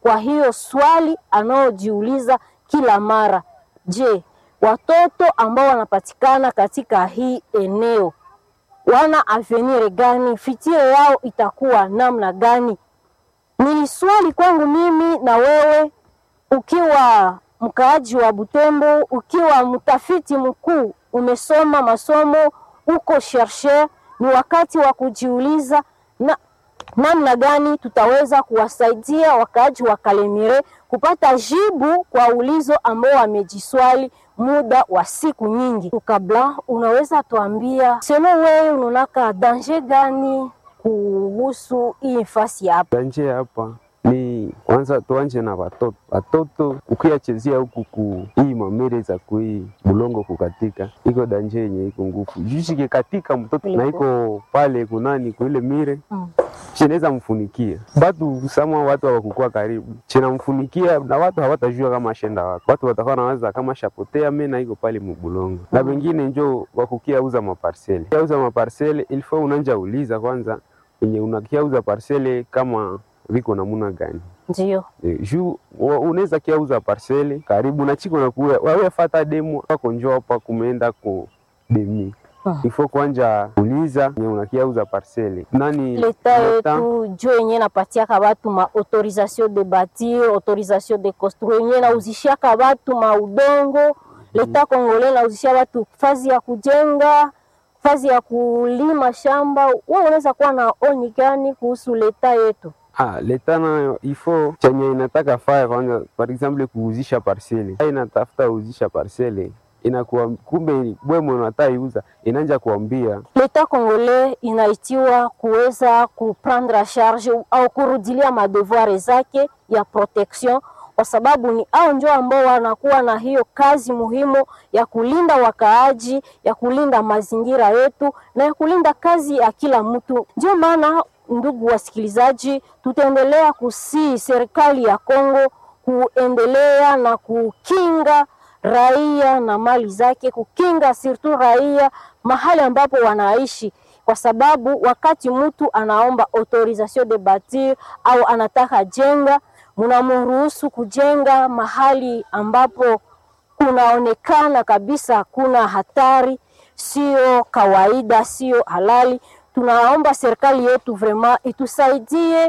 kwa hiyo swali anaojiuliza kila mara, je, watoto ambao wanapatikana katika hii eneo wana avenir gani? Fitire yao itakuwa namna gani? Ni swali kwangu mimi na wewe, ukiwa mkaaji wa Butembo, ukiwa mtafiti mkuu, umesoma masomo, uko chercheur, ni wakati wa kujiuliza na namna gani tutaweza kuwasaidia wakaaji wa Kalemire kupata jibu kwa ulizo ambao wamejiswali muda wa siku nyingi. Kabla, unaweza tuambia selo, wewe unaonaka danger gani kuhusu hii fasi hapa? Danje hapa ni kwanza, tuanje na watoto. Watoto ukiyachezea huku ku hii mamere za kui bulongo kukatika, iko danje yenye iko ngufu jushike katika mtoto na iko pale kunani kuile mire Mm. cheneza mfunikia batu sama watu hawakukua karibu chena mfunikia na watu hawatajua kama ashenda wapi. Watu watakuwa nawaza kama shapotea mena iko pale mubulongo na wengine njo wakukia uza maparsele kia uza maparsele ilifo unanja uliza kwanza enye unakia uza parsele kama viko namuna gani Ndio Eh, juu wa- unaweza kia uza parsele karibu na chiko nakuya wawe fata demo wako njo hapa kumeenda ku demi Ah. ifo kwanja uliza nye unakia uza parsele nani leta leta- yetu jo yenye napatiaka batu ma autorisation de bâtir autorisation de construire yenye nauzishiaka batu ma udongo leta kongole nauzishia batu fazi ya kujenga fazi ya kulima shamba. Wewe unaweza kuwa na oni gani kuhusu leta yetu? Ah, leta nayo ifo chenye inataka faya kwanza, par exemple kuuzisha parcele, inatafuta uzisha parcele inakuwa kumbe bwemo unataka iuza, inanja kuambia Leta kongole inaitiwa kuweza kuprendre a charge au kurudilia madevoir zake ya protection, kwa sababu ni au njo ambao wanakuwa na hiyo kazi muhimu ya kulinda wakaaji, ya kulinda mazingira yetu na ya kulinda kazi ya kila mtu. Ndio maana ndugu wasikilizaji, tutaendelea kusii serikali ya Kongo kuendelea na kukinga raia na mali zake, kukinga sirtu raia mahali ambapo wanaishi, kwa sababu wakati mtu anaomba autorisation de bâtir au anataka jenga, mnamruhusu kujenga mahali ambapo kunaonekana kabisa kuna hatari, sio kawaida, sio halali. Tunaomba serikali yetu vraiment itusaidie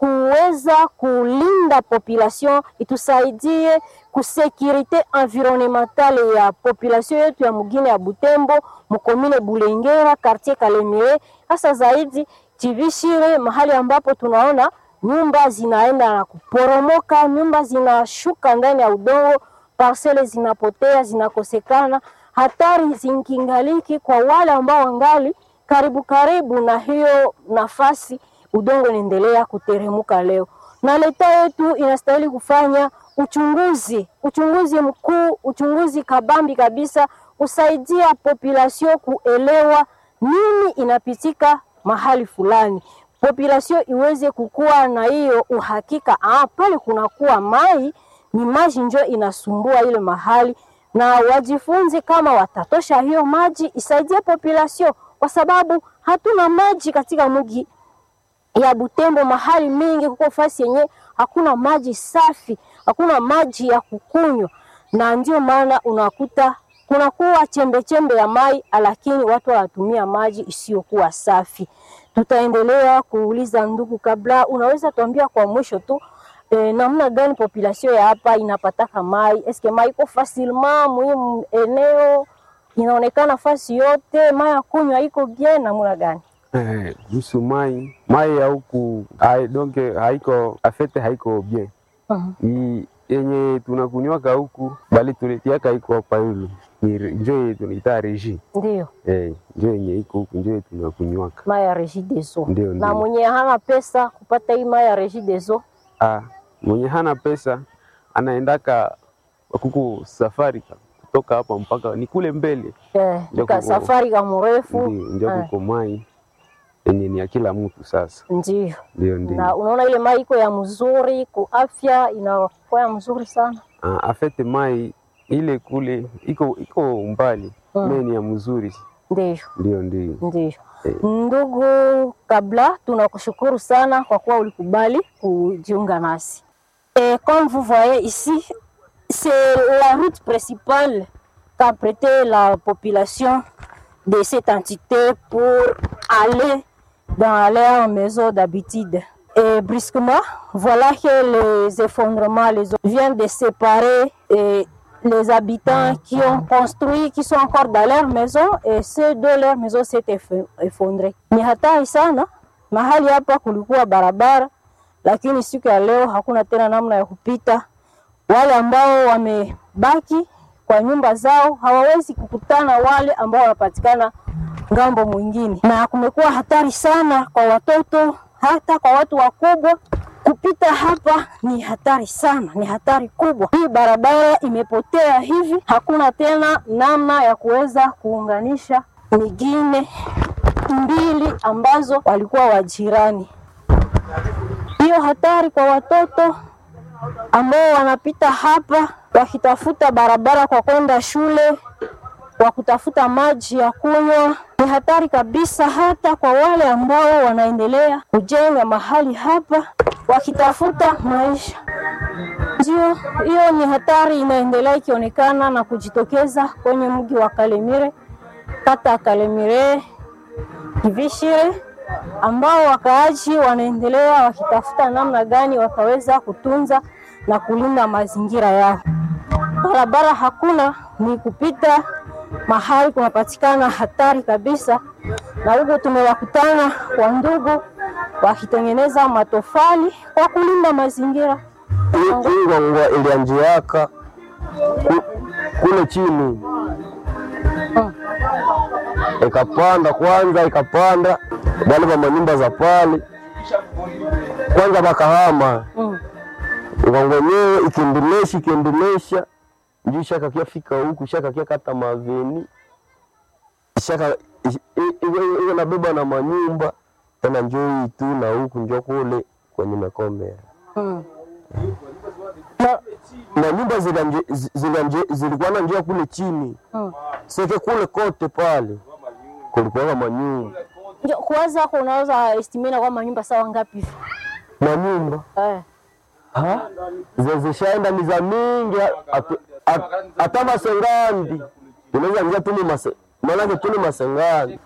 kuweza kulinda population, itusaidie kusekurite environnementale ya population yetu ya mugine ya Butembo, mukomine Bulengera, quartier Kalemire, hasa zaidi Chivishire, mahali ambapo tunaona nyumba zinaenda na kuporomoka, nyumba zinashuka ndani ya udongo, parcele zinapotea, zinakosekana, hatari zinkingaliki kwa wale ambao wangali karibu karibu na hiyo nafasi udongo unaendelea kuteremuka leo, na leta yetu inastahili kufanya uchunguzi, uchunguzi mkuu, uchunguzi kabambi kabisa, kusaidia population kuelewa nini inapitika mahali fulani, population iweze kukuwa na hiyo uhakika, ah, pale kunakuwa mai ni maji njo inasumbua ile mahali, na wajifunze kama watatosha hiyo maji isaidie population, kwa sababu hatuna maji katika mji ya Butembo mahali mingi kuko fasi yenye hakuna maji safi, hakuna maji ya kukunywa, na ndio maana unakuta kunakuwa chembe chembe ya mai, lakini watu wanatumia maji isiyokuwa safi. Tutaendelea kuuliza ndugu, kabla unaweza tuambia kwa mwisho tu eh, namna gani population ya hapa inapataka mai? Eske mai iko facilement muhimu eneo inaonekana fasi yote, mai ya kunywa iko bien, namna gani? eh, kuhusu mai mai ya huku hai- donc haiko afete haiko bien Mhm. ni yenye tunakunywaka huku bali tuletiaka iko hapa yulu ni re- njo yenye tunaita reji Ndio eh, njo yenye iko huku njo yenye tunakunywaka mai ya Regideso. Ndio, Na ndio. mwenye hana pesa kupata hii mai ya Regideso, ah, mwenye hana pesa anaendaka kuku safari ka- kutoka hapa mpaka ni kule mbele eh, Ndio ka kuko- safari ka mrefu ndio njo eh, kuko mai yenye ni ya kila mtu sasa ndio ndio ndio na unaona ile mai iko ya mzuri ku afya inakuwa ya mzuri sana Ah, afete mai ile kule iko iko mbali Mm. me ni ya mzuri ndio ndio ndio ndio. Eh. Ndugu Kabla, tunakushukuru sana kwa kuwa ulikubali kujiunga nasi. Et comme vous voyez ici, c'est la route principale qu'a prêté la population de cette entité pour aller dans leur maison d'habitude. Et brusquement, voilà que les effondrements les eaux viennent de séparer et les habitants qui ont construit, qui sont encore dans leur maison et ceux de leur maison s'est eff- effondré. Ni hatari sana. Mahali hapa kulikuwa barabara, lakini siku ya leo hakuna tena namna ya kupita. Wale ambao wamebaki kwa nyumba zao hawawezi kukutana wale ambao wanapatikana ngambo mwingine, na kumekuwa hatari sana kwa watoto, hata kwa watu wakubwa. Kupita hapa ni hatari sana, ni hatari kubwa. Hii barabara imepotea hivi, hakuna tena namna ya kuweza kuunganisha mingine mbili ambazo walikuwa wajirani. Hiyo hatari kwa watoto ambao wanapita hapa wakitafuta barabara kwa kwenda shule, kwa kutafuta maji ya kunywa, ni hatari kabisa, hata kwa wale ambao wanaendelea kujenga mahali hapa wakitafuta maisha. Ndio hiyo ni hatari inaendelea ikionekana na kujitokeza kwenye mji wa Kalemire, kata ya Kalemire Kivishire, ambao wakaaji wanaendelea wakitafuta namna gani wataweza kutunza na kulinda mazingira yao. Barabara hakuna, ni kupita mahali kunapatikana hatari kabisa, na huko tumewakutana kwa ndugu wakitengeneza matofali kwa kulinda mazingira. Hii ngwangwa ilianjiaka ku- kule chini ikapanda kwanza, ikapanda wale wa manyumba za pale kwanza bakahama Mm. ngwangwa yenyewe ikiendelesha ikiendelesha njuu shakakia fika huku shakakia kata maveni shaka i- i- iwe iwe nabeba na manyumba tena njoo hii tu na huku njo kule kwenye mekomea Mm. Na, na nyumba zilanje- zi- zilanje- zilikuwa na njia kule chini mm. seke kule kote pale kulikuwa manyumba Ndio, Kwanza kunaweza estimina kwamba nyumba sawa ngapi hivi? manyumba Eh. Ha? Ze- zishaenda ni za mingi hatu- hat- hata masengandi tunaweza ingia tuni mase maanake tuni masengandi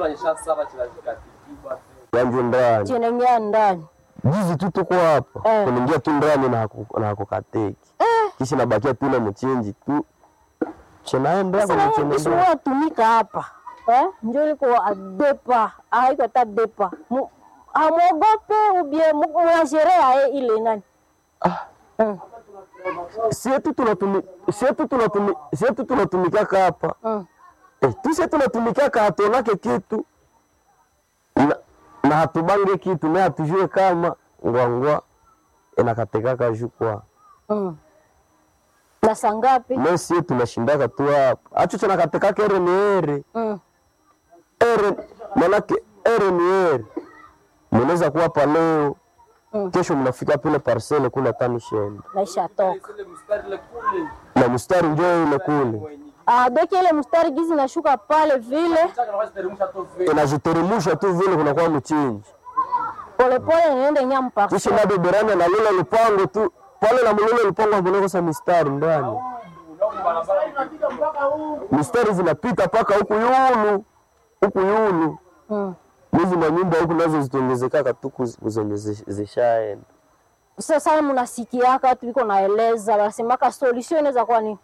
yanju ndani Chenengea ndani. jizi tu tuko hapa Eh. kuningia tu ndani na haku- na hakukateki kisha nabakia tu na mchinji tu chinaenda kwenye Sasa chinaenda kisuwa tumika hapa. Eh? Ndio liko adepa, haiko hata depa. Mu- Hamwogope ubie mnasherea eh, ile nani? Mm. sietu tunatumi sietu tunatumi sietu tunatumikaka hapa Mm. eh, tuse tunatumikaka hatonake kitu na, na hatubange kitu na hatujue kama ngwangwa inakatekaka jukwa Mm. Na saa ngapi? me sie tunashindaka tu hapa acho chanakatekaka ere ni ere Mm. ere manake ere ni ere mnaweza kuwa hapa leo Mm. kesho mnafika pile parcele kule tanishenda Naisha toka. na mstari njoo ile kule Ah, doki ile mstari gizi nashuka pale vile inajiteremusha tu vile kunakuwa mchinji polepole niende nyampa. kisha nabeberana na lile lupango tu pale na mulile lupango hamunakosa mistari ndani mistari zinapita mpaka huku yulu huku yulu Mm. hizi manyumba huku nazo zitongezekaka tu kuz- zenye zi- zishaenda Sasa mnasikiaka watu biko naeleza wanasemaka solution inaweza kuwa ni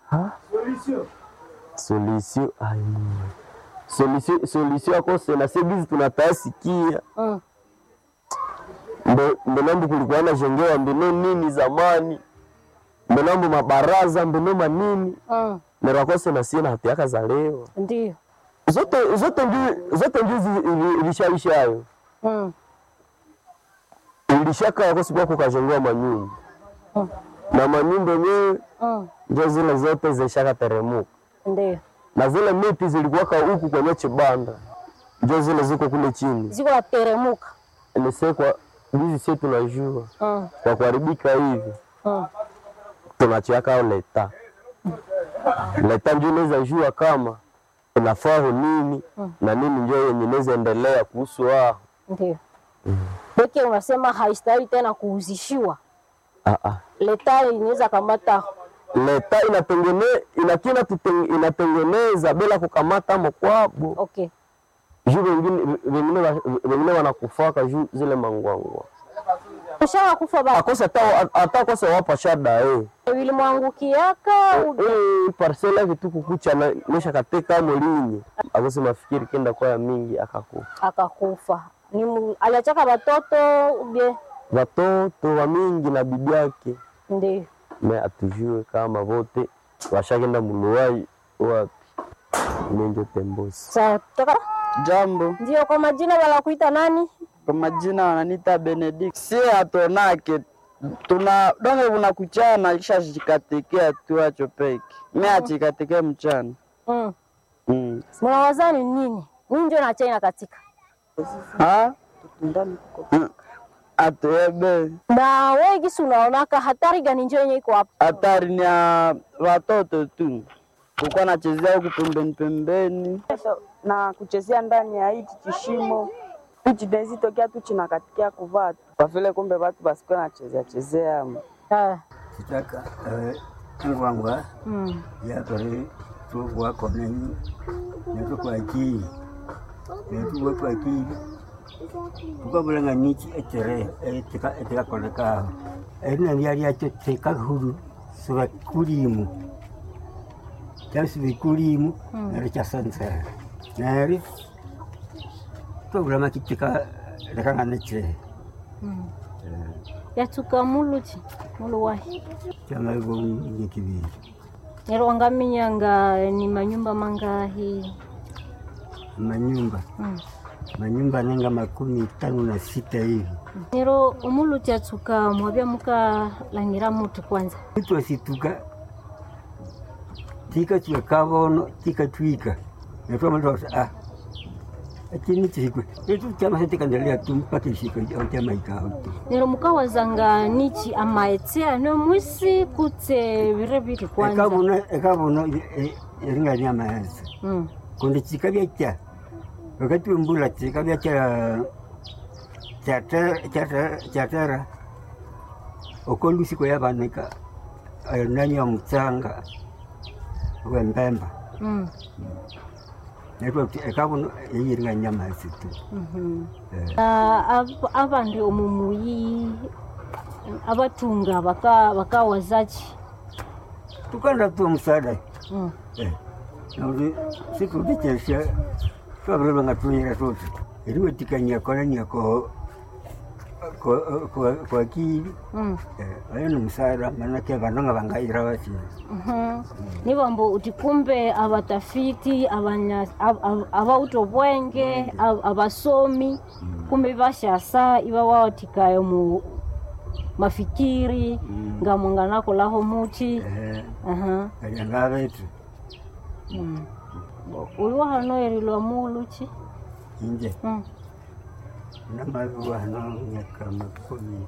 solisio solisio solisio akose na segizi tunatasikia mm. Mbe- mbenambu kulikuwa na jengewa mbino nini zamani mbenambu mabaraza mbino manini Mm. nerakose na sie na hatiaka za leo Ndio. zote zote nju zote nju zi- ili- ilishaishayo Mm. ilishaka yako siku kukajengewa manyumba Mm. na manyumba yenyewe Mm. njo zile zote zishaka teremuka Ndio. na zile miti zilikuwaka huku kwenye chibanda njo zile ziko kule chini Ziko nateremuka. nisekwa hizi sie tunajua Mm. kwa kuharibika hivi Mm. tunachiaka leta leta njo inaweza jua kama inafaa nini na nini njo yenye inaweza endelea kuhusu wao Ndio. Peke unasema haistahili tena kuuzishiwa. Ah, ah. leta inaweza kamata leta inatengene inakina tuteng- inatengeneza bila kukamata mokwabo okay juu wengine wengine wa- wengine wanakufaka juu zile mangwangwa ushaka kufa ba akose hata hata kose wapa shada eh vilimwangukiaka u- eh parcela yake tu kukucha na nesha kateka molinyi akose mafikiri kenda kwa ya mingi akakufa akakufa ni mu- aliachaka watoto ubie watoto wa mingi na bibi yake ndio me atujue kama vote washakenda muluwai wapi nenjo tembosi sawa toka Jambo, ndio kwa majina wanakuita nani kwa majina wananiita Benedict. Si hatonake tuna donge unakuchana kisha chikatekea tu acho peke mi achikatekea mchana mm. mm. mnawazani nini nini ndio na China katika ha Mm. atebe na wewe gisi unaonaka hatari gani njo yenye iko hapa hatari ni ya watoto tu kukuwa nachezea huku pembeni pembeni na kuchezea ndani ya hichi kishimo hichi tokea tu chinakatikia kuvaa tu kwa vile kumbe watu basikuwa nachezea chezea Ah, kitaka ngwangwa mm. yakore tugwako nenyu netukwakii netuwekwakii tukabulanga niki etere etikakolekaho erina lyalyacho tekahulu sivekulimu kyasivikulimu nero kyasansera neri twabulama kitika lekanga nechere yatuka muluchi muluwahi kyamaivo nyekibiri nero wangaminyanga ni manyumba mangahi manyumba mm. manyumba nenga makumi tano na sita hivi nero umuluchi atuka mwabya muka langira mutu kwanza mtu asituka tika tuwe kavono tika twika natwamatosa ah akini tisikwe etu chama setikandelea tu mpaka isiko chama ikao tu nero mukawazanga nichi amaetsea no mwisi kutse vire viri kwanza ekavono ekavono eringania maasa mm. kundi chika vyacha wakati wembula chika vyacha chatera okolusiko yavanika nani ya mutsanga wembemba mm. netwa ekavono eyiringanya masi tu Mhm. Eh. Na ab- abandi omumuyi abatunga baka bakawazachi tukanda tu msaada mm. nauti sikutichesha twavire vangatuyira toti iriwe tikanyia kolania ko ko- ko- kwa kili mm. ayo ni msaada manake vanonga vangaira vasina Mhm. nivambo uti kumbe abatafiti abanya- ab- ab- abauto bwenge ab- abasomi kumbe bashasa iba wawatikayo mu mafikiri ngamwanganakolaho muchi Aha. alianga vetu Mm. Bo- uliwa hano erilwa muluchi inje Mm. namaviwa hano miaka makumi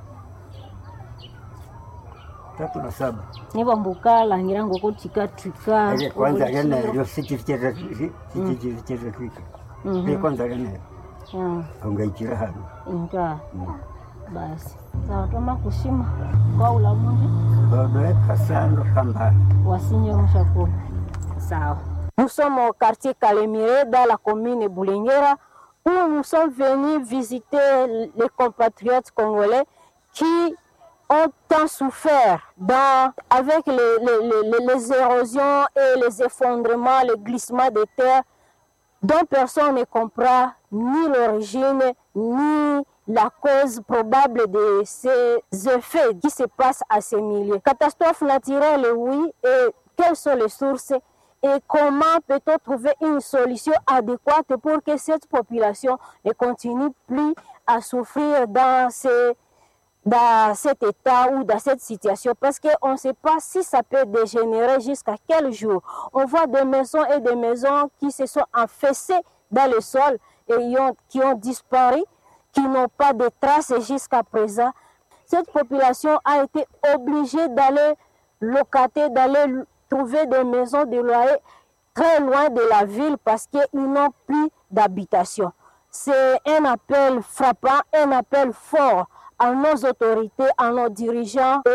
tatu na saba nivambuka langira ngoko tikatwika ale kwanza obulukiro. lenayo sichirichetatwika Mhm. e kwanza lenayo Ah, aungaikira hano inga basi sawa toma kushima kwa ulamundi badoeka sando kambala wasinye mshakuru sawa Nous sommes au quartier Calémiré, dans la commune Boulinguera, où nous sommes venus visiter les compatriotes congolais qui ont tant souffert dans, avec les, les- les- les érosions et les effondrements, les glissements de terre dont personne ne comprend ni l'origine ni la cause probable de ces effets qui se passent à ces milieux. Catastrophe naturelle, oui, et quelles sont les sources et comment peut-on trouver une solution adéquate pour que cette population ne continue plus à souffrir dans ces dans cet état ou dans cette situation parce qu'on ne sait pas si ça peut dégénérer jusqu'à quel jour. On voit des maisons et des maisons qui se sont affaissées dans le sol et y ont- qui ont disparu, qui n'ont pas de traces jusqu'à présent. Cette population a été obligée d'aller locater, d'aller trouver des maisons de loyer très loin de la ville parce qu'ils n'ont plus d'habitation. C'est un appel frappant, un appel fort à nos autorités, à nos dirigeants